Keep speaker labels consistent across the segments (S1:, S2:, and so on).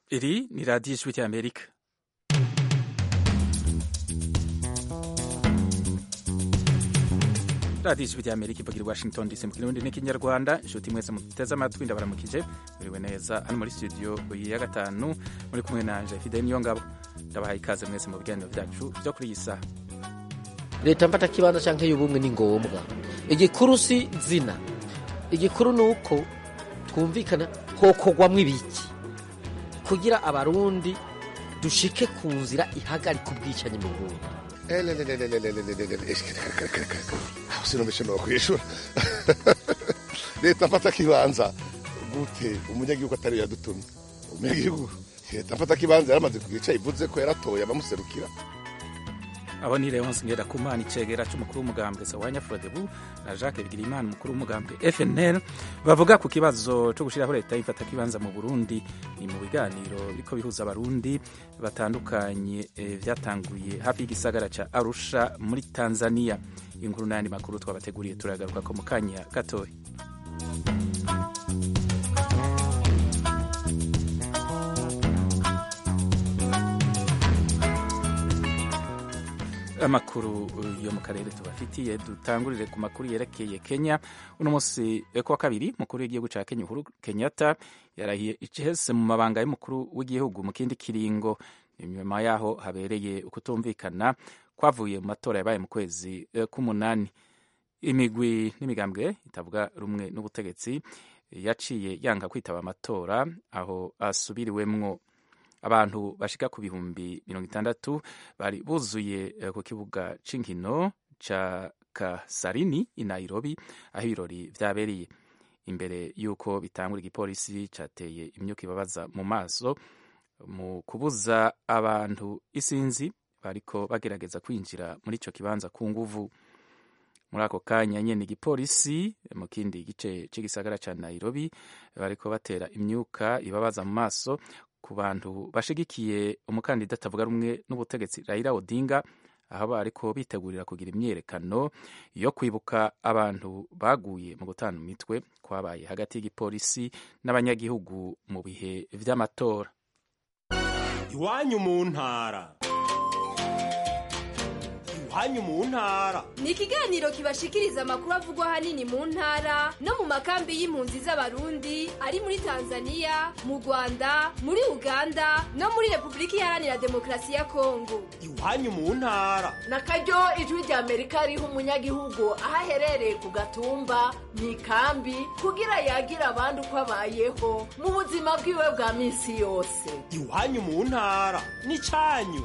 S1: Iri ni radiyo ijwi ry'Amerika. radiyo ijwi ry'Amerika ivugira i Washington DC mu kirundi n'ikinyarwanda inshuti mwese muteze amatwi ndabaramukije muriwe neza hano muri studio ya gatanu muri kumwe nanje Fidel Niyongabo ndabahaye ikaze mwese mu biganiro byacu byo kuri iyi saha
S2: leta mfata kibanza canke y'ubumwe ni ngombwa igikuru si zina igikuru ni uko twumvikana hokorwamwo ibiki kugira abarundi dushike ku nzira ihagarika ubwicanyi mu Burundi
S3: sinumvishe no kwishura leta mfata kibanza gute umunyagihugu atari yadutumye umunyagihugu leta mfata kibanza yaramaze kugica ivuze ko yaratoye abamuserukira
S1: abo ni Leonce Ngerakumana icegera c'umukuru w'umugambwe Sawanya Frodebu na Jacques Bigirimana umukuru w'umugambwe FNL bavuga ku kibazo co gushiraho leta y'imfata kibanza mu Burundi ni mu biganiro biriko bihuza abarundi batandukanye e, vyatanguye hafi y'igisagara ca Arusha muri Tanzania inkuru n'ayandi makuru twabateguriye turagaruka ko mu kanya gatoya amakuru yo mu karere tubafitiye dutangurire ku makuru yerekeye Kenya uno munsi ku wa kabiri mukuru w'igihugu ca Kenya Uhuru Kenyatta yarahiye icese mu mabanga y'umukuru w'igihugu mu kindi kiringo inyuma yaho habereye ukutumvikana kwavuye mu matora yabaye mu kwezi k'umunani imigwi n'imigambwe itavuga rumwe n'ubutegetsi yaciye yanga kwitaba amatora aho asubiriwemwo abantu bashika ku bihumbi mirongo itandatu bari buzuye ku kibuga c'inkino ca Kasarini i Nairobi aho ibirori vyabereye imbere y'uko bitangura igipolisi cateye imyuka ibabaza mu maso mu kubuza abantu isinzi bariko bagerageza kwinjira muri ico kibanza ku nguvu muri ako kanya nyene igipolisi mu kindi gice c'igisagara ca Nairobi bariko batera imyuka ibabaza mu maso ku bantu bashigikiye umukandida atavuga rumwe n'ubutegetsi Raila Odinga aho bariko bitegurira kugira imyerekano yo kwibuka abantu baguye mu gutana imitwe kwabaye hagati y'igipolisi n'abanyagihugu mu bihe vy'amatora
S4: iwanyu mu ntara iwanyu mu ntara
S5: ni ikiganiro kibashikiriza amakuru avugwa ahanini mu ntara no mu makambi y'impunzi z'abarundi ari muri tanzania mu rwanda muri uganda no muri repubulika iharanira demokarasi ya kongo
S4: iwanyu mu ntara
S6: na karyo ijwi rya amerika riha umunyagihugu aho aherereye ku gatumba mu ikambi kugira yagira abandi uko abayeho mu buzima bwiwe bwa minsi yose
S4: iwanyu mu ntara ni cyanyu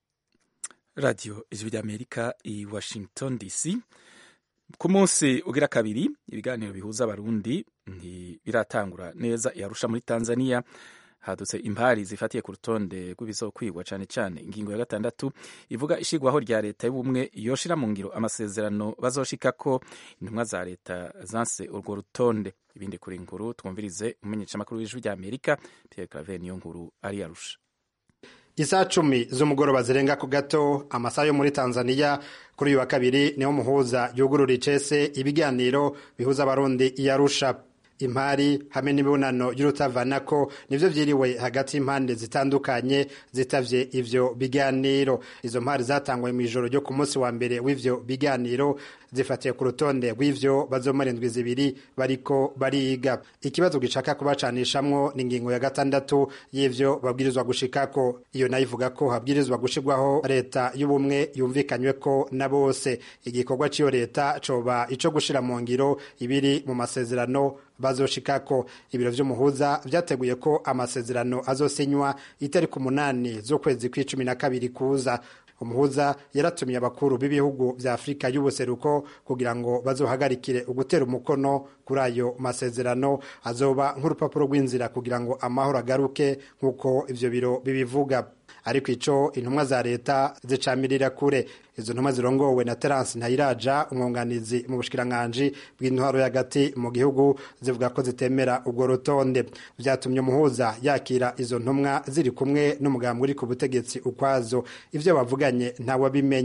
S1: radiyo ijwi ry'amerika i washington dc ku munsi ugira kabiri ibiganiro bihuza abarundi ntibiratangura neza yarusha muri tanzania hadutse impari zifatiye ku rutonde rw'ibizokwigwa cyane cyane ingingo ya gatandatu ivuga ishigwaho rya leta y'ubumwe yoshira mu ngiro amasezerano bazoshikako intumwa za leta zanse urwo rutonde ibindi kuri nkuru twumvirize umumenyeshamakuru w'ijwi ry'amerika pierre claver niyo nkuru ari yarusha
S7: Isaa cumi z'umugoroba zirenga ku gato amasaha yo muri Tanzania kuri uyu wa kabiri niho muhuza yugurura icese ibiganiro bihuza abarundi iyarusha impari hamwe n'imibonano y'urutavanako nivyo vyiriwe hagati y'impande zitandukanye zitavye ivyo biganiro izo mpari zatangwe mu ijoro ryo ku munsi wa mbere w'ivyo biganiro zifatiye ku rutonde rw'ivyo bazomara indwi zibiri bariko bariga ikibazo gishaka kubacanishamwo ni ingingo ya gatandatu y'ivyo babwirizwa gushikako iyo nayo ivuga ko habwirizwa gushirwaho leta y'ubumwe yumvikanyweko na bose igikorwa c'iyo leta coba ico gushira mu ngiro ibiri mu masezerano bazoshikako ibiro vy'umuhuza vyateguye ko amasezerano azosinywa itariki umunani z'ukwezi kw'icumi na kabiri kuza umuhuza yaratumiye abakuru b'ibihugu vya afurika y'ubuseruko kugira ngo bazohagarikire ugutera umukono kuri ayo masezerano azoba nk'urupapuro rw'inzira kugira ngo amahoro agaruke nk'uko ivyo biro bibivuga ariko ico intumwa za leta zicamirira kure izo ntumwa zirongowe na Terence Ntayiraja umwunganizi mu bushikiranganji bw'intwaro y'agati mu gihugu zivuga ko zitemera ubwo rutonde vyatumye umuhuza yakira izo ntumwa ziri kumwe n'umugambi uri ku butegetsi ukwazo ivyo bavuganye ntawabimenye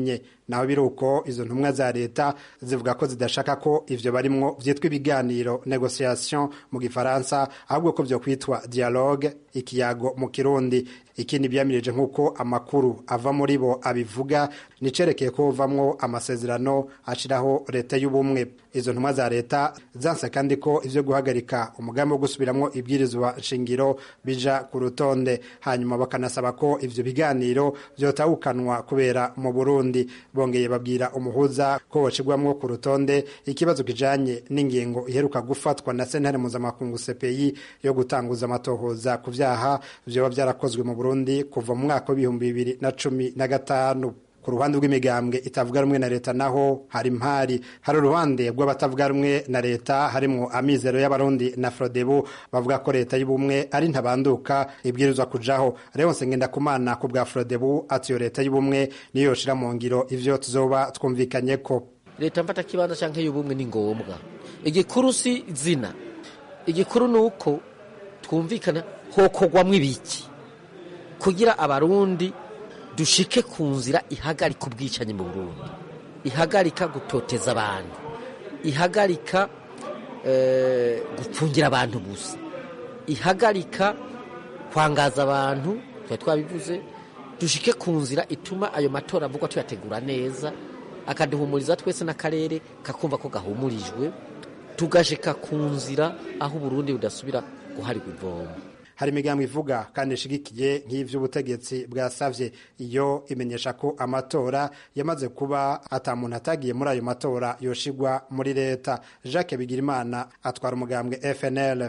S7: naho biri uko izo ntumwa za leta zivuga ko zidashaka ko ivyo barimwo vyitwa ibiganiro negociation mu gifaransa ahubwo ko vyo kwitwa dialogue ikiyago mu kirundi ikindi byamirije nk'uko amakuru ava muri bo abivuga nicerekeye ko vamwo amasezerano ashiraho leta y'ubumwe izo ntumwa za leta zanse kandi ko ivyo guhagarika umugambi wo gusubiramwo ibwirizwa nshingiro bija ku rutonde hanyuma bakanasaba ko ivyo biganiro vyotawukanwa kubera mu Burundi bongeye babwira umuhuza ko bocigwamwo ku rutonde ikibazo kijanye n'ingingo iheruka gufatwa na sentare mpuzamakungu CPI yo gutanguza amatohoza ku vyaha vyoba vyarakozwe mu Burundi kuva mu mwaka w'ibihumbi bibiri na cumi na gatanu ku ruhande rw'imigambwe itavuga rumwe na leta naho hari impari hari uruhande rw'abatavuga rumwe na leta harimwo amizero y'abarundi na frodebu bavuga ko leta y'ubumwe ari ntabanduka ibwirizwa kujaho Leonce Ngendakumana ku bwa frodebu ati iyo leta y'ubumwe niyo yoshira mu ngiro ivyo tuzoba twumvikanye ko
S2: leta mfata kibanza canke y'ubumwe ni ngombwa igikuru si zina igikuru ni uko twumvikana hokogwamwo ibiki kugira abarundi dushike ku nzira ihagarika ubwicanyi mu Burundi ihagarika gutoteza abantu ihagarika eh, gupfungira abantu gusa ihagarika kwangaza abantu twari twabivuze dushike ku nzira ituma ayo matora avugwa tuyategura neza akaduhumuriza twese n'akarere kakumva ko gahumurijwe tugashika ku nzira aho uburundi budasubira guharirwa ivomo
S7: hari imigambo ivuga kandi ishigikiye nk'ivy'ubutegetsi bwasavye iyo imenyesha ko amatora yamaze kuba ata muntu atagiye muri ayo matora yoshigwa muri leta Jacques Bigirimana atwara umugambwe FNL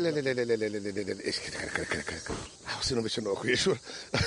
S3: aho sinumvise no kwishura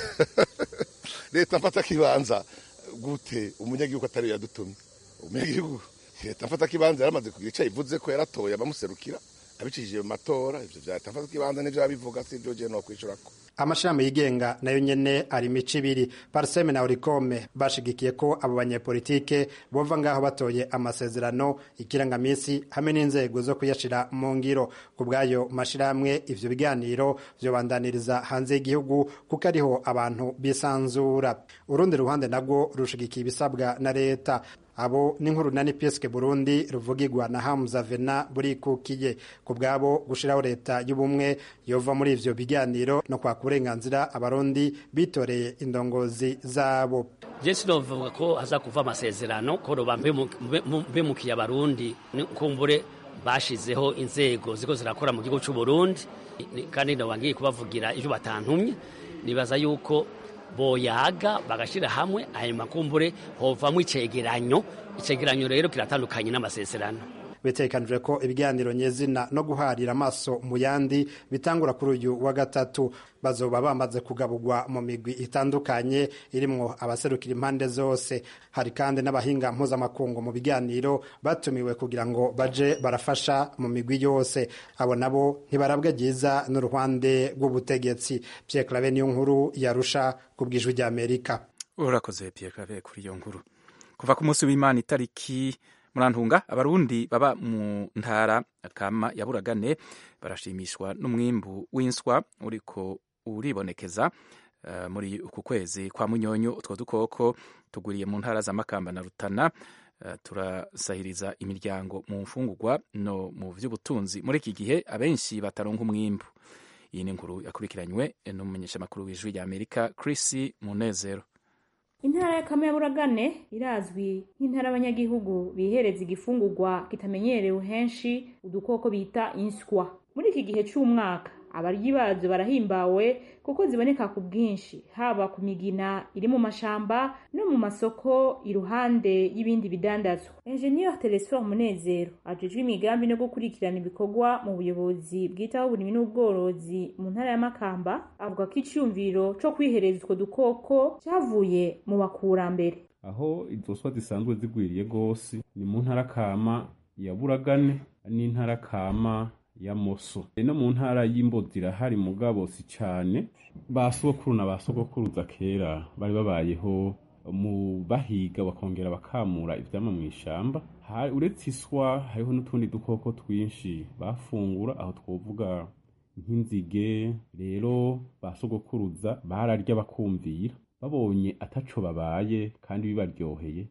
S3: leta mfata kibanza gute umunyagihugu atari yadutumye umunyagihugu leta mfata kibanza yaramaze kugira ico ivuze ko yaratoye abamuserukira abicishije mu matora ivyo vya leta mfata kibanza nivyo abivuga si ivyo je no kwishurako
S7: amashirahamwe yigenga nayo nyene ari imico ibiri parseme na orikome bashigikiye ko abo banyepolitike bova ngaho batoye amasezerano ikirangamisi hamwe n'inzego zo kuyashira mu ngiro ku bw'ayo mashirahamwe ivyo biganiro vyobandaniriza hanze y'igihugu kuko ariho abantu bisanzura urundi ruhande nabwo rushigikiye ibisabwa na leta abo n'inkuru na nipeske burundi ruvugirwa na hamza vena burikukiye ku bwabo gushiraho leta y'ubumwe yova muri ivyo biganiro no kwaka uburenganzira abarundi bitoreye indongozi zabo
S8: je sinovuga ko haza kuva amasezerano ko roba mbemukiye abarundi kumbure bashizeho inzego ziko zirakora mu gihugu c'u Burundi kandi ndoba ngiye kubavugira ivyo batantumye nibaza yuko boyaga bagashira hamwe ayo makumbure hovamwo icegeranyo icegeranyo rero kiratandukanye n'amasezerano
S7: bitekanijwe ko ibiganiro nyezina no guharira amaso mu yandi bitangura kuri uyu wa gatatu bazoba bamaze kugaburwa mu migwi itandukanye irimwo abaserukira impande zose hari kandi n'abahinga mpuzamakungu mu biganiro batumiwe kugira ngo baje barafasha mu migwi yose abo nabo ntibarabwa ryiza n'uruhande rw'ubutegetsi Pierre Claver niyo nkuru yarusha ku bw'ijwi ry'Amerika
S1: urakoze Pierre Claver kuri iyo nkuru kuva ku munsi w'Imana itariki murantunga abarundi baba mu ntara kama ya buragane barashimishwa n'umwimbu w'inswa uriko uribonekeza uh, muri uku kwezi kwa munyonyo utwo dukoko tuguriye mu ntara za makamba na rutana uh, turasahiriza imiryango mu mfungurwa no mu vy'ubutunzi muri iki gihe abenshi bataronka umwimbu iyi ni inkuru yakurikiranywe n'umumenyeshamakuru w'ijwi rya amerika chris munezero
S9: intara ya kama ya buragane irazwi nk'intara abanyagihugu bihereza igifungurwa kitamenyerewe henshi udukoko bita inswa muri iki gihe c'umwaka abaryi bazo barahimbawe kuko ziboneka ku bwinshi haba ku migina iri mu mashamba no mu masoko iruhande y'ibindi bidandazwa enjeniyeri telesfor munezero ajejwe imigambi no gukurikirana ibikorwa mu buyobozi bwitaho uburimyi n'ubworozi mu ntara ya makamba avuga ko icyumviro co kwihereza utwo dukoko cyavuye mu bakurambere
S10: aho izo swa zisanzwe zigwiriye gose ni mu ntara kama ya buragane n'intara kama ya moso no mu ntara y'imbozi irahari mugabo si cane ba sokuru na ba sogokuruza kera bari babayeho mu bahiga bakongera bakamura ivyama mw'ishamba uretse iswa hariho n'utundi dukoko twinshi bafungura aho twovuga nk'inzige rero ba sogokuruza bararya bakumvira babonye ataco babaye kandi bibaryoheye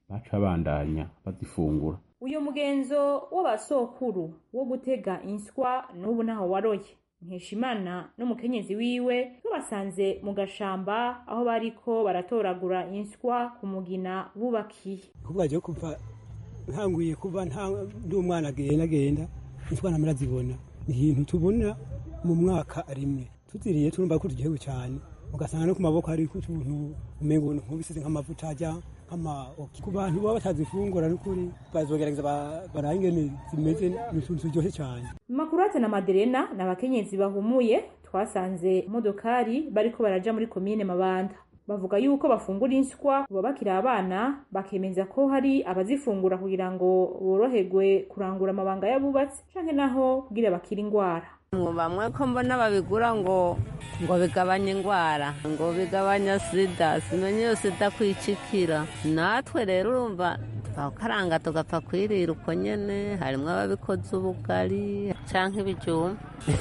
S10: baca bandanya bazifungura
S9: uyu mugenzo w'abasokuru wo gutega inswa n'ubu ntaho waroye nkeshimana n'umukenyezi wiwe babasanze mu gashamba aho bariko baratoragura inswa ku mugina bubakiye
S11: kuva je kuva ntanguye kuva nta ndi umwana agenda agenda inswa namara zibona ni ibintu tubona mu mwaka rimwe tuziriye turumva ko tugihewe cyane ugasanga no ku maboko hari utuntu umengo nk'ubisize nk'amavuta ajya nk'amaoki ku bantu baba batazifungura n'ukuri bazogerageza baraye ingene zimeze ni utuntu turyoshye cyane
S9: makurate na maderena ni abakenyezi bahumuye twasanze imodokari bariko baraja muri komine mabanda bavuga yuko bafungura inswa kuba bakiri abana bakemeza ko hari abazifungura kugira ngo boroherwe kurangura amabanga y'abubatsi canke naho kugira bakira ingwara
S12: bamwe ko mbona babigura ngo ngo bigabanye indwara ngo bigabanya sida simenye iyo sida kwicikira natwe rero urumva tukakaranga tugapfa kwirira uko nyene harimwo ababikoze ubugari canke ibijumba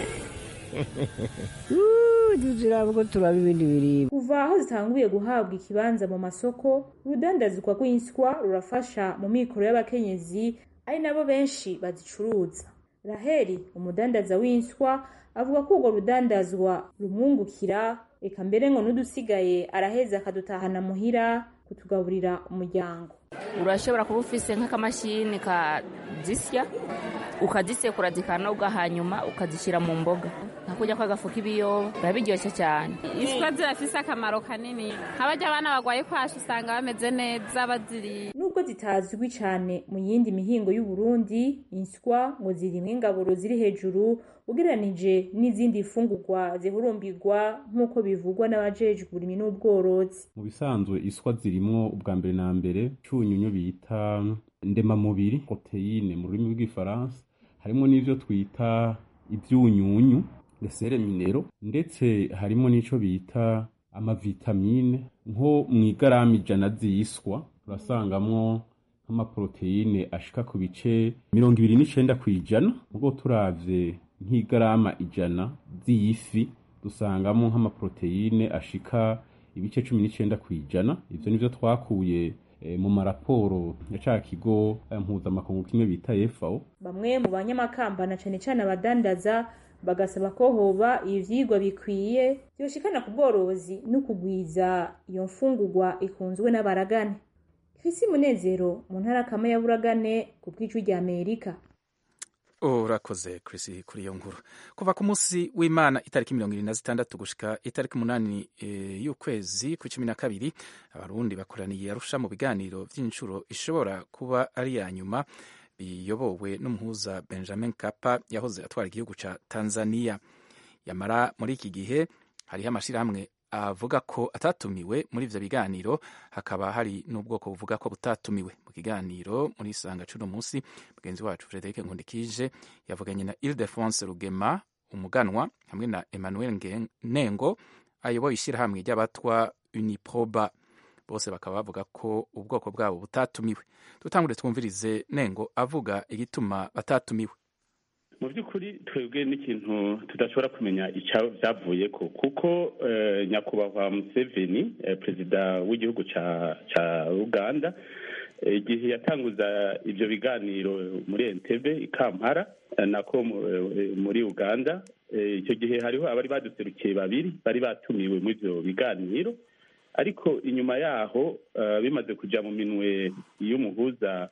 S13: tuzirabwo turaba ibindi biribwa
S9: kuva aho zitanguye guhabwa ikibanza mu masoko urudandazwa rw'inswa rurafasha mu mikoro y'abakenyezi ari nabo benshi bazicuruza raheli umudandaza w'inswa avuga ko urwo rudandazwa rumwungukira reka mbere ngo n'udusigaye araheza akadutahana muhira kutugaburira umuryango
S14: urashobora kuba ufise nk'akamashini kadisya ukazisekura zikanoga hanyuma ukazishyira mu mboga nka kurya kw'agafu k'ibiyoba biba biryoshye cyane
S15: iswa zirafise akamaro kanini nk'abajya abana bagwaye kwashi usanga bameze neza baziriye
S9: nubwo zitazwi cyane mu yindi mihingo y'uburundi inswa ngo zirimwo ingaburo ziri hejuru ugereranije n'izindi fungurwa zihurumbirwa nk'uko bivugwa n'abajejwe uburimi n'ubworozi
S10: mu bisanzwe iswa zirimwo ubwa mbere na mbere cyunyunyu bita ndemamubiri proteyine mu rurimi rw'igifaransa harimo n'ivyo twita ivyunyunyu lesere minero ndetse harimo n'ico bita amavitamine nko mu igarama ijana z'iswa turasangamwo nk'amaproteyine ashika ku bice mirongo ibiri n'icenda kw'ijana ubwo turavye nk'igarama ijana z'iyifi dusangamo nk'amaproteyine ashika ibice cumi n'icenda kw'ijana ivyo nivyo twakuye mu maraporo ya ca kigo mpuzamakungu kimwe bita FAO
S9: bamwe mu banyamakamba na cane cane abadandaza bagasaba ko hoba ivyigwa bikwiye vyoshikana ku bworozi no kugwiza iyo mfungurwa ikunzwe n'abaragane Chrisi Munezero mu ntara kama ya Buragane ku bw'ijwi rya Amerika
S1: urakoze Chris kuri iyo nkuru kuva ku munsi w'imana itariki mirongo irindwi na zitandatu gushika itariki umunani e, y'ukwezi ku cumi na kabiri abarundi bakoraniye arusha mu biganiro vy'inshuro ishobora kuba ari ya nyuma biyobowe n'umuhuza benjamin kapa yahoze atwara igihugu ca tanzania yamara muri iki gihe hariho amashirahamwe avuga ko atatumiwe muri ivyo biganiro hakaba hari n'ubwoko buvuga ko butatumiwe mu kiganiro muri isanga cuno munsi mugenzi wacu Frederic Nkundikije yavuganye na Ildefonse Rugema umuganwa hamwe na Emmanuel Nengo ayoboye ishyirahamwe ry'abatwa Uniproba bose bakaba bavuga ko ubwoko bwabo butatumiwe dutangure twumvirize Nengo avuga igituma batatumiwe
S16: mu by'ukuri twebwe n'ikintu tudashobora kumenya byavuye ko kuko nyakubahwa museveni perezida w'igihugu cya uganda igihe yatanguza ibyo biganiro muri entebe i kampala nako muri uganda icyo gihe hariho abari baduserukiye babiri bari batumiwe muri ibyo biganiro ariko inyuma yaho bimaze kujya mu minwe y'umuhuza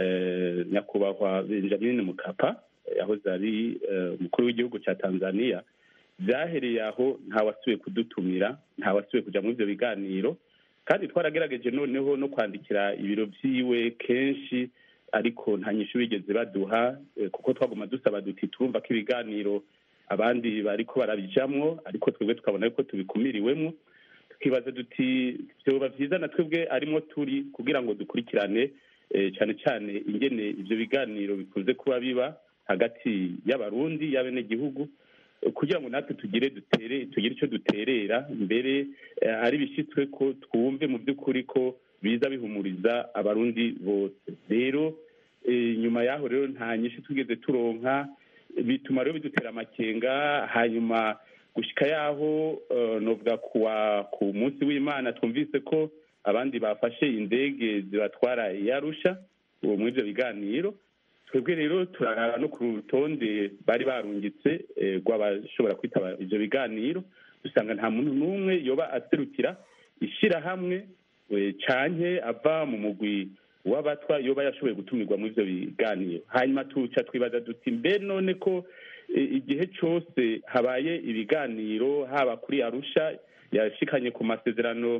S16: nyakubahwa benjamin mukapa yahoze ari umukuru w'igihugu cya tanzania byahereye aho ntawasubiye kudutumira ntawasubiye kujya muri ibyo biganiro kandi twaragerageje noneho no kwandikira ibiro byiwe kenshi ariko nta nyinshi bigeze baduha kuko twaguma dusaba duti turumva ko ibiganiro abandi bariko barabijamwo ariko twebwe tukabona yuko tubikumiriwemo tukibaza duti byoba byiza na twebwe arimo turi kugira ngo dukurikirane cyane cyane ingene ibyo biganiro bikunze kuba biba hagati y'abarundi y'abenegihugu kugira ngo natwe tugire dutere tugire icyo duterera mbere ari bishyitswe ko twumve mu by'ukuri ko biza bihumuriza abarundi bose rero nyuma y'aho rero nta nyinshi tugeze turonka bituma rero bidutera amakenga hanyuma gushyika y'aho novuga kuwa ku munsi w'imana twumvise ko abandi bafashe indege zibatwara i arusha ubu muri ibyo biganiro twebwe rero turarara no ku rutonde bari barungitse eh, rw'abashobora kwitaba ibyo biganiro dusanga nta muntu n'umwe yoba aserukira ishyirahamwe eh, canke ava mu mugwi w'abatwa yoba yashoboye gutumirwa muri ibyo biganiro hanyuma tuca twibaza duti mbe none ko eh, igihe cyose habaye ibiganiro haba kuri arusha yashikanye ku masezerano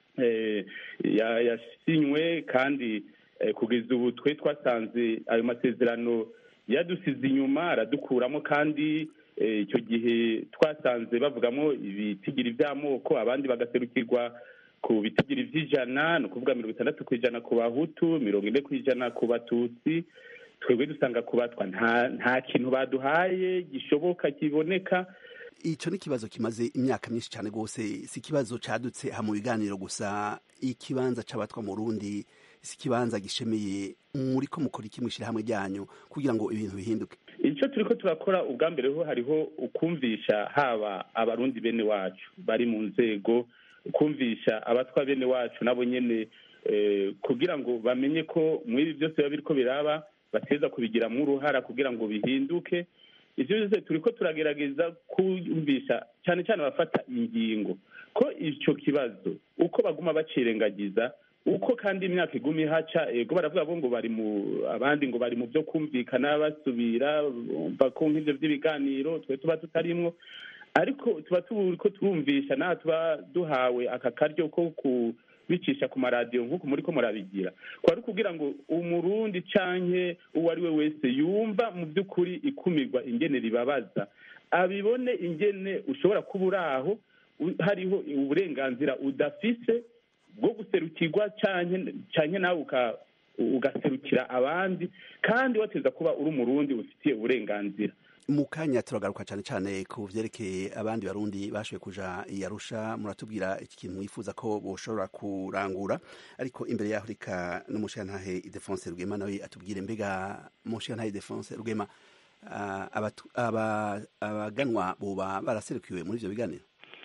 S16: eh, ya- yasinywe kandi eh, kugeza ubu twe twasanze ayo masezerano yadusize inyuma aradukuramo kandi eh, icyo gihe twasanze bavugamo ibitigiri by'amoko abandi bagaserukirwa ku bitigiri by'ijana ni ukuvuga mirongo itandatu ku ijana ku bahutu mirongo ine ku ijana ku batutsi twebwe dusanga ku batwa nta nta kintu baduhaye gishoboka kiboneka
S17: icyo ni ikibazo kimaze imyaka myinshi cyane rwose si ikibazo cadutse aha mu biganiro gusa ikibanza c'abatwa mu rundi si ikibanza gishemeye muri ko mukora iki mw'ishyirahamwe ryanyu kugira ngo ibintu bihinduke
S16: icyo turi ko turakora ubwa mbere ho hariho ukumvisha haba abarundi bene wacu bari mu nzego kumvisha abatwa bene wacu nabo nyene eh, kugira ngo bamenye ko muri ibi byose biba biriko biraba bateza kubigiramo uruhara kugira ngo bihinduke ivyo byose turi ko turagerageza kumvisha cyane cyane abafata ingingo ko ico kibazo uko baguma bacirengagiza uko kandi imyaka iguma ihaca ego baravuga bo ngo bari mu abandi ngo bari mu byo kumvikana basubira bumva ko nk'ivyo vy'ibiganiro twe tuba tutarimwo ariko tuba turiko turumvisha naho tuba duhawe aka karyo ko kubicisha ku maradiyo nk'uko muri ko murabigira kwari kugira ngo umurundi canke uwo ari we wese yumva mu by'ukuri ikumirwa ingene ribabaza abibone ingene ushobora kuba uri aho u- hariho uburenganzira udafise bwo guserukirwa canke canke nawe uka- ugaserukira abandi kandi wateza kuba uri umurundi ufitiye uburenganzira
S17: mu kanya turagaruka cyane cyane ku vyerekeye abandi barundi bashoboye kuja i Arusha muratubwira iki kintu mwifuza ko boshobora kurangura ariko imbere yaho reka n'umushirantahe Idefonse Rugema nawe atubwire mbega umushirantahe Idefonse Rugema ah, abatu- aba- abaganwa boba baraserukiwe muri ivyo biganiro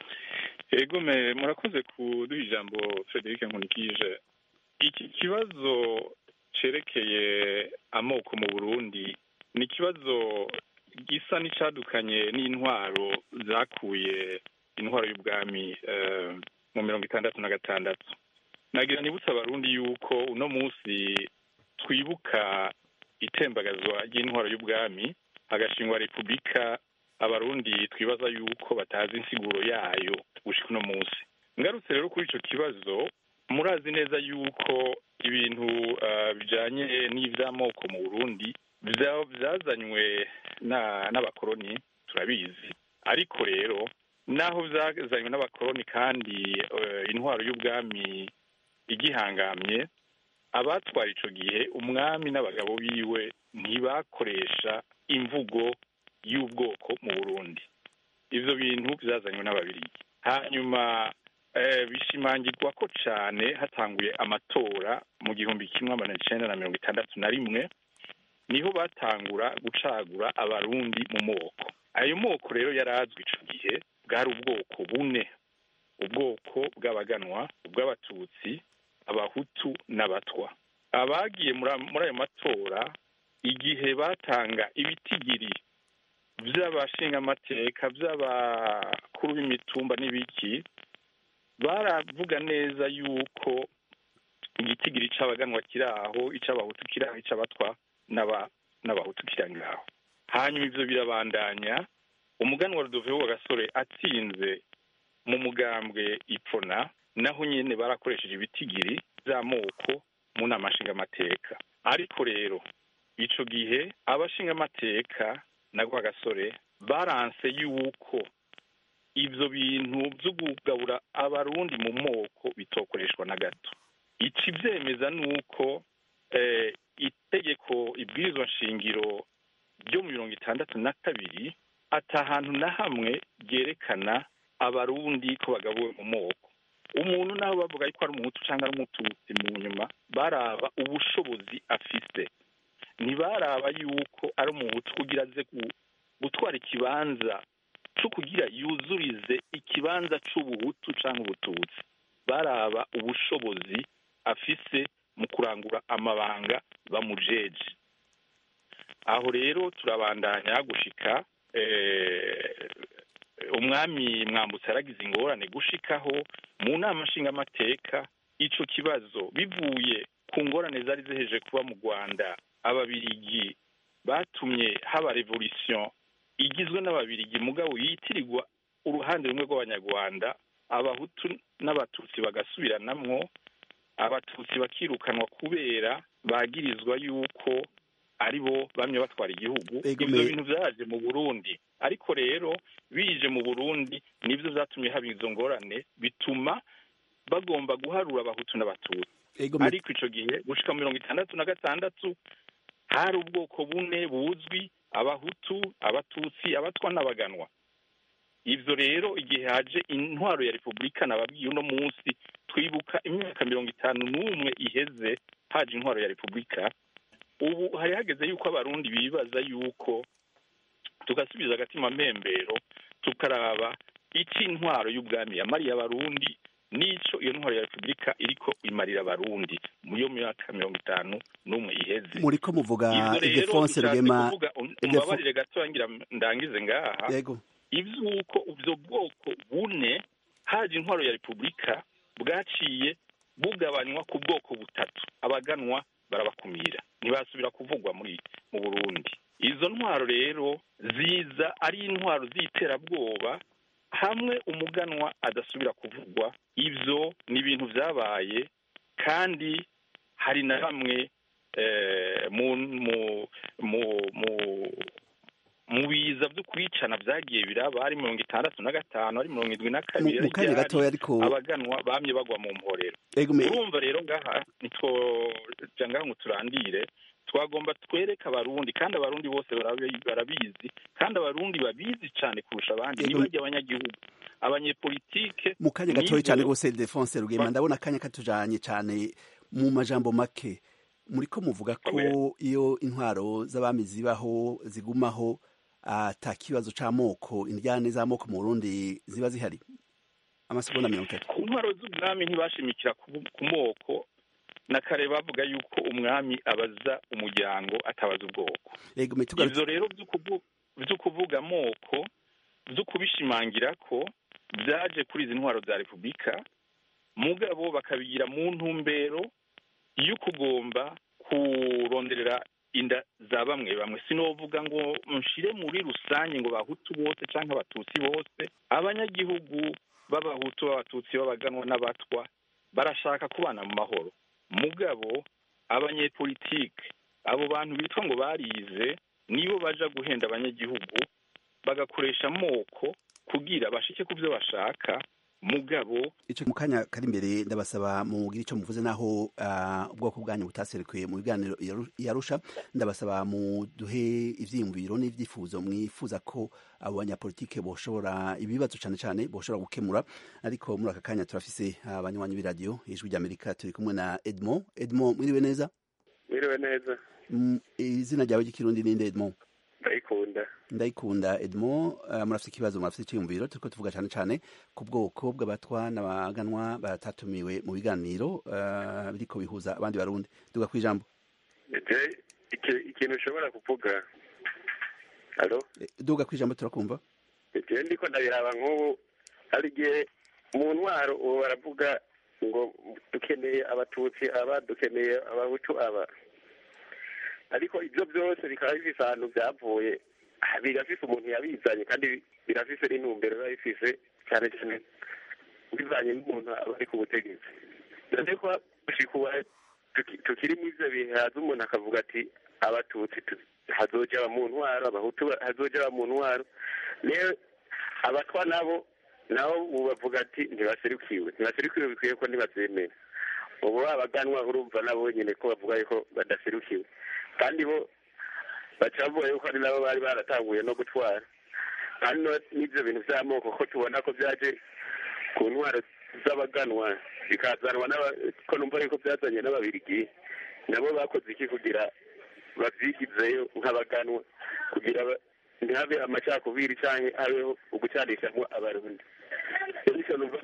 S18: ego me murakoze kuduha ijambo frederic nkunikije iki kibazo cerekeye amoko mu burundi ni ikibazo gisa n'icadukanye n'intwaro zakuye intwaro y'ubwami eh, mu mirongo itandatu na gatandatu nagira nibutsa abarundi yuko uno munsi twibuka itembagazwa ry'intwaro y'ubwami hagashingwa repubulika abarundi twibaza yuko batazi insiguro yayo gushika uno munsi ngarutse rero kuri ico kibazo murazi neza yuko ibintu uh, bijanye n'ivy'amoko mu burundi vya- vyazanywe na- n'abakoroni turabizi ariko rero naho vyazanywe n'abakoroni kandi eh, intwaro y'ubwami igihangamye abatwara ico gihe umwami n'abagabo biwe ntibakoresha imvugo y'ubwoko mu burundi ivyo bintu vyazanywe n'ababirigi hanyuma eh, bishimangirwa ko cane hatanguye amatora mu gihumbi kimwe amajana icenda na mirongo itandatu na rimwe niho batangura gucagura abarundi mu moko ayo moko rero yari azwi ico gihe bwari ubwoko bune ubwoko bw'abaganwa ubw'abatutsi abahutu n'abatwa abagiye muri- muri ayo matora igihe batanga ibitigiri by'abashingamateka by'abakuru b'imitumba n'ibiki baravuga neza yuko igitigiri c'abaganwa kiri aho ic'abahutu kiri aho ic'abatwa n'aba- n'abahutu kiri aho ngaho hanyuma ivyo birabandanya umuganwa rudoveho wa gasore atsinze mu mugambwe ipfona naho nyene barakoresheje ibitigiri vy'amoko mu nama nshingamateka ariko rero ico gihe abashingamateka na gasore baranse yuko ivyo bintu vyo kugabura abarundi mu moko bitokoreshwa na gato ici vyemeza nuko eh, itegeko ibwirizwa nshingiro ryo mu mirongo itandatu na kabiri ata hantu na hamwe ryerekana abarundi ko bagabuwe mu moko umuntu naho bavuga yuko ari umuhutu cyangwa ari umututsi mu nyuma baraba ubushobozi afise ntibaraba yuko ari umuhutu kugira aze gu- gutwara ikibanza cyo kugira yuzurize ikibanza c'ubuhutu cyangwa ubututsi baraba ubushobozi afise mu kurangura amabanga bamujeje aho rero turabandanya gushika eh, umwami mwambutse yaragize ingorane gushikaho mu nama nshingamateka ico kibazo bivuye ku ngorane zari ziheje kuba mu rwanda ababirigi batumye haba revolution igizwe n'ababirigi mugabo yitirirwa uruhande rumwe rw'abanyarwanda abahutu n'abatutsi bagasubiranamwo abatutsi bakirukanwa kubera bagirizwa yuko ari bo bamye batwara igihugu
S17: Ego
S18: ibyo
S17: me-
S18: bintu vyaje mu burundi ariko rero bije mu burundi nivyo vyatumye haba izo ngorane bituma bagomba guharura abahutu n'abatutsi
S17: Ego me-
S18: ariko ico gihe gushika mu mirongo itandatu na gatandatu hari ubwoko bune buzwi abahutu abatutsi abatwa n'abaganwa ivyo rero igihe haje intwaro ya repubulika nababwiye uno munsi twibuka imyaka mirongo itanu n'umwe iheze haje intwaro ya repubulika ubu hari hageze yuko abarundi bibaza yuko tugasubiza agatima mpembero tukaraba ico intwaro y'ubwami yamariye abarundi n'ico iyo ntwaro ya repubulika iriko imarira abarundi mu yo myaka mirongo itanu n'umwe iheze
S17: muriko muvuga
S18: ivyo rero
S17: Ildefonse
S18: dushatse
S17: Rugema
S18: kuvuga um-
S17: Ildefonse-
S18: umbabarire gatoya ngira ndangize ngaha
S17: yego
S18: ivy'uko ubwo bwoko bune haje intwaro ya repubulika bwaciye bugabanywa ku bwoko butatu abaganwa barabakumira ntibasubira kuvugwa muri mu burundi izo ntwaro rero ziza ari intwaro z'iterabwoba hamwe umuganwa adasubira kuvugwa ivyo ni ibintu vyabaye kandi hari na bamwe eh, mu mu mu mu mu biza vyo kwicana vyagiye biraba ari mirongo itandatu na gatanu ari mirongo indwi na kabiri
S17: Mu- mu kanya
S18: ryari
S17: gatoya ariko-
S18: abaganwa bamye bagwa mu mporero
S17: Ego me-
S18: urumva rero ngaha nitwoja ngaha ngo turandire twagomba twereke abarundi kandi abarundi bose barabi- barabizi kandi abarundi babizi cane kurusha abandi
S17: Ego-
S18: nibarya abanyagihugu abanyepolitike
S17: mu kanya gatoya
S18: nibo-
S17: cyane rwose Ildefonse Rugema ndabona akanya katujanye cyane mu majambo make muriko muvuga ko iyo intwaro z'abami zibaho zigumaho ata kibazo c'amoko indyane z'amoko mu Burundi ziba zihari amasegonda mirongo itatu
S18: ku ntwaro z'ubwami ntibashimikira ku ku moko na kare bavuga yuko umwami abaza umuryango atabaza ubwoko
S17: Ego me tugarutse
S18: ivyo rero vyo kuvu- vyo kuvuga amoko vyo kubishimangira ko vyaje kuri izi ntwaro za repubulika mugabo bakabigira mu ntumbero yo kugomba kuronderera inda za bamwe bamwe sinovuga ngo nshire muri rusange ngo bahutu bose canke abatutsi bose abanyagihugu b'abahutu b'abatutsi b'abaganwa n'abatwa barashaka kubana mu mahoro mugabo abanyepolitike abo bantu bitwa ngo barize nibo baja guhenda abanyagihugu bagakoresha amoko kugira bashike ku byo bashaka mugabo
S17: ico mu kanya kari imbere ndabasaba mugira ico muvuze naho ah, ubwoko bwanyu butaserukiye mu biganiro yaru- yarusha ndabasaba muduhe ivyiyumviro n'ivyifuzo mwifuza ko abo banyapolitike boshobora ibibazo cane cane boshobora gukemura ariko muri aka kanya turafise abanywanyi b'iradiyo ijwi ry'amerika turi kumwe na edmond edmond mwiriwe neza
S19: Mwiriwe neza
S17: Mm, izina ryawe ry'ikirundi ninde edmond
S19: ndayikunda
S17: ndayikunda edmond uh, murafise ikibazo murafise iciyumviro turiko tuvuga cane cane ku bwoko bw'abatwa n'abaganwa batatumiwe mu biganiro uh, biriko bihuza abandi barundi duga kwijambo
S19: je iki- ikintu ushobora kuvuga alo
S17: duga kwijambo turakumva
S19: je ndiko ndabiraba nk'ubu hari igihe mu ntwaro ubu baravuga ngo dukeneye abatutsi aba dukeneye abahutu aba ariko ibyo byose bikaba bifise ahantu byavuye ah, birafise umuntu yabizanye kandi birafise n'intumbero biba bifise cyane cyane bivanye n'umuntu aba ari ku butegetsi dore ko gushika ubu tuki- tukiri muri ivyo bihe haza umuntu akavuga ati abatutsi tu- hazoja aba mu ntwaro abahutu ba- hazoja aba mu ntwaro rero abatwa nabo nabo ubu bavuga ati ntibaserukiwe ntibaserukiwe bikwiye ko ntibavyemera ubu abaganwa urumva nabo nyene ko bavuga yuko badaserukiwe kandi bo baca bavuga yuko ari nabo bari baratanguye no gutwara kandi no- n'ivyo bintu vy'amoko ko tubona ko vyaje ku ntwaro z'abaganwa bikazanwa n'aba- ko numva yuko byazanye n'ababirigi nabo bakoze iki kugira bavyigizeyo nk'abaganwa kugira ba- ntihabe amacakubiri canke habeho ugucanishamwo abarundi bityo numva no-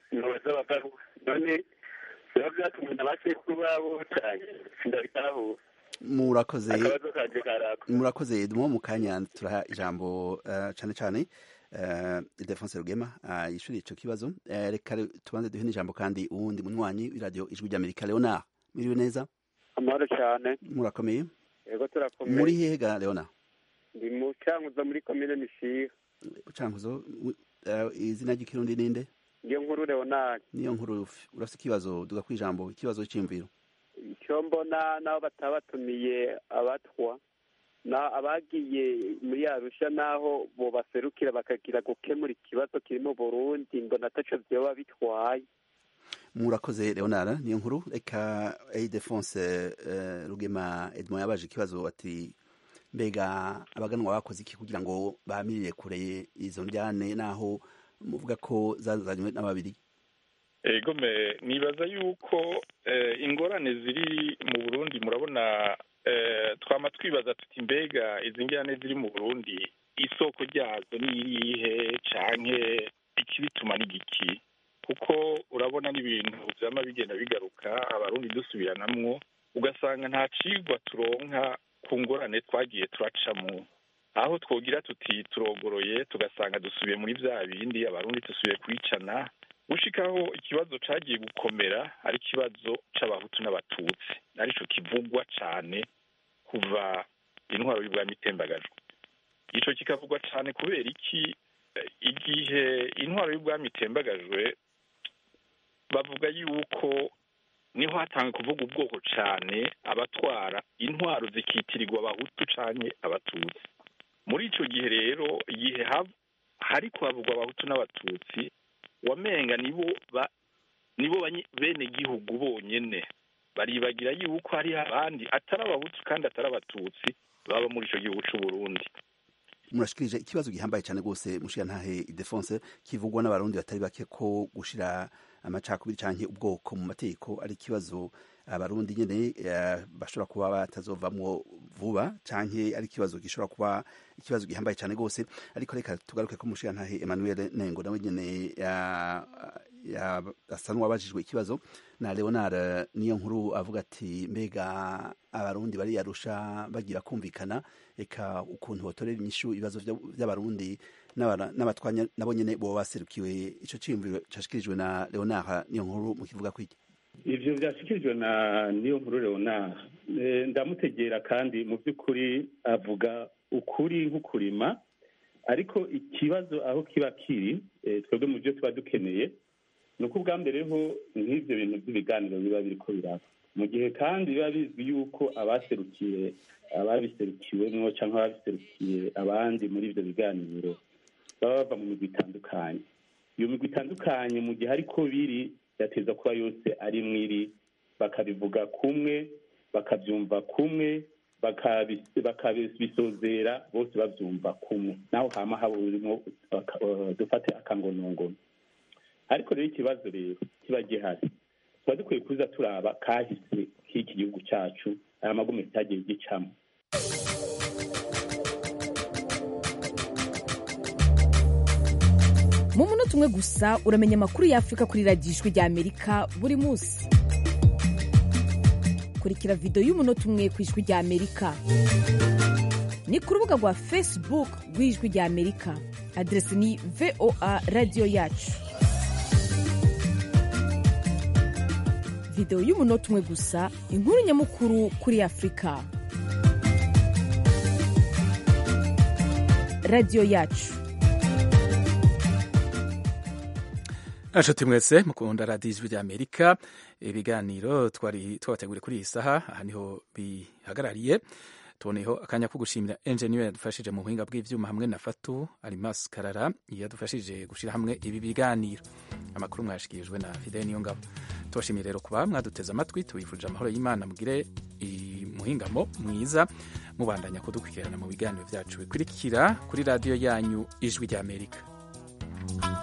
S19: ntibaza abagabo none biba byatumwe na basekuru babo cyane sindabitahura
S17: murakoze
S19: akabazo kanje karako
S17: murakoze dumo mu kanya turaha ijambo uh, cane cane uh, Ildefonse Rugema uh, yishuri ico kibazo uh, reka re- tubanze duhe n'ijambo kandi uwundi munywanyi w'iradio ijwi ry'Amerika Leonard miriwe neza
S20: amahoro cyane
S17: murakomeye
S20: yego turakomeye
S17: muri hehe ga Leonard
S20: ndi mu cyanguzo muri komine mishiha
S17: ucankuzo uh, izina ry'ikirundi ninde
S20: niyo nkuru leonard
S17: niyo nkuru urafite ikibazo duga kwijambo ikibazo c'imviro
S20: icyo mbona n'abo batabatumiye abatwa na abagiye muri arusha n'aho bo baserukira bakagira gukemura ikibazo kiri mu burundi mbona ataco vyoba bitwaye
S17: murakoze Leonard niyo nkuru reka Ildefonse uh, Rugema Edmond yabaje ikibazo ati mbega abaganwa bakoze iki kugira ngo bamirire kure izo njyane naho muvuga ko zazanywe n'ababiri
S18: ego me nibaza yuko eh, ingorane ziri mu burundi murabona eh, twama twibaza tuti mbega izi ngorane ziri mu burundi isoko ryazo ni irihe canke ikibituma ni giki kuko urabona n'ibintu vyama bigenda bigaruka abarundi dusubiranamwo ugasanga nta cigwa turonka ku ngorane twagiye turacamwo aho twogira tuti turogoroye tugasanga dusubiye muri vya bindi abarundi dusubiye kwicana gushikaho ikibazo cagiye gukomera ari ikibazo c'abahutu n'abatutsi arico kivugwa cane kuva intwaro y'ubwami itembagajwe ico kikavugwa cane kubera iki Eh, igihe intwaro y'ubwami itembagajwe bavuga yuko niho hatanga kuvuga ubwoko cane abatwara intwaro zikitirirwa abahutu canke abatutsi muri ico gihe rero igihe hav- hariko havugwa abahutu n'abatutsi wamenga nibo ba nibo banyi- bene gihugu bonyene baribagira yuko hari abandi atari abahutu kandi atari abatutsi baba muri ico gihugu c'u Burundi
S17: murashikirije ikibazo gihambaye cyane rwose mushiya ntahe Ildefonse kivugwa n'abarundi batari bake ko gushira amacakubiri canke ubwoko mu mategeko ari ikibazo abarundi nyene eh, bashobora kuba batazovamwo vuba canke ari ikibazo gishobora kuba ikibazo gihambaye cyane rwose ariko reka tugaruke ko mushiya ntahe Emmanuel Nengo nawe nyene ya- ya- asa n'uwabajijwe ikibazo na Leonard niyo nkuru avuga ati mbega abarundi bariyarusha bagira kumvikana eka ukuntu botorera inyishu ibibazo vya- vy'abarundi n'abara- n'abatwanya nabo nyene boba baserukiwe ico ciyumviro cashikirijwe na Leonard niyo nkuru mu kivuga kwiki
S16: ivyo vyashikirijwe na niyo nkuru leonard Eh, ndamutegera kandi mu by'ukuri avuga ukuri nk'ukurima ariko ikibazo aho kiba kiri eh, twebwe mu byo tuba dukeneye ni uko ubwa mbere ho nk'ivyo bintu by'ibiganiro biba biriko biraba mu gihe kandi biba bizwi yuko abaserukiye ababiserukiwemwo cyangwa ababiserukiye abandi muri ivyo biganiro baba bava mu migwi itandukanye iyo migwi itandukanye mu gihe ariko biri yateza kuba yose ari mwiri bakabivuga kumwe bakabyumva kumwe bakabi- bakabisozera bose babyumva kumwe naho hama haba urimo baka- eh, dufate akangonongono ariko rero ikibazo rero kiba gihari tuba dukwiye kuza turaba kahise k'iki gihugu cyacu aya magume cyagiye gicamo
S21: mu munota umwe gusa uramenya amakuru y'afurika kuri radiyo ijwi rya amerika buri munsi kurikira videwo y'umunota umwe ku ijwi rya amerika ni ku rubuga rwa facebook rw'ijwi rya amerika aderesi ni voa radiyo yacu videwo y'umunota umwe gusa inkuru nyamukuru kuri afurika radiyo yacu
S1: Nshuti mwese mukunda radiyo ijwi rya Amerika ibiganiro twari twabateguriye kuri iyi saha aha niho bihagarariye tuboneyeho akanya ko gushimira enjeniyeri yadufashije mu buhinga bw'ibyuma hamwe na fatu arimasi karara yadufashije gushyira hamwe ibi biganiro amakuru mwashikirijwe na fidele niyo ngabo tubashimiye rero kuba mwaduteze amatwi tubifurije amahoro y'imana mugire umuhingamo mwiza mubandanya kudukurikirana mu biganiro byacu bikurikira kuri radiyo yanyu ijwi rya amerika